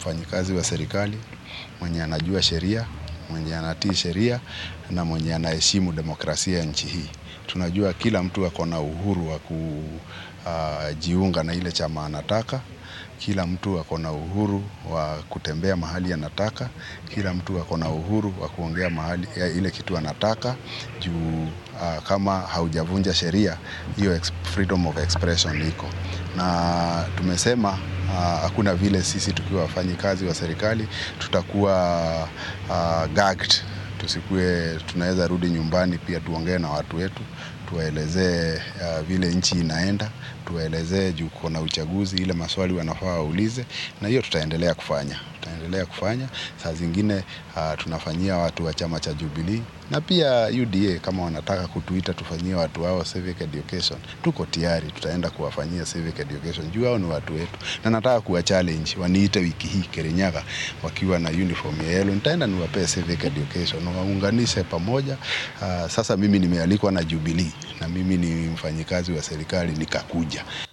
mfanyikazi wa serikali mwenye anajua sheria, mwenye anatii sheria na mwenye anaheshimu demokrasia ya nchi hii. Tunajua kila mtu ako na uhuru wa kujiunga na ile chama anataka. Kila mtu ako na uhuru wa kutembea mahali anataka. Kila mtu ako na uhuru wa kuongea mahali ya ile kitu anataka juu uh, kama haujavunja sheria hiyo freedom of expression iko na tumesema uh, hakuna vile sisi tukiwa wafanyikazi wa serikali tutakuwa uh, gagged tusikue tunaweza rudi nyumbani pia tuongee na watu wetu tuwaelezee uh, vile nchi inaenda tuwaelezee juu kuna uchaguzi ile maswali wanafaa waulize na hiyo tutaendelea kufanya tutaendelea kufanya saa zingine uh, tunafanyia watu wa chama cha Jubilee na pia UDA kama wanataka kutuita tufanyie watu wao civic education tuko tayari tutaenda kuwafanyia civic education juu hao ni watu wetu na nataka kuwa challenge waniite wiki hii Kirinyaga wakiwa na uniform ya yellow nitaenda niwapee civic education waunganishe pamoja uh, sasa mimi nimealikwa na Jubilee na mimi ni mfanyikazi wa serikali nikakuja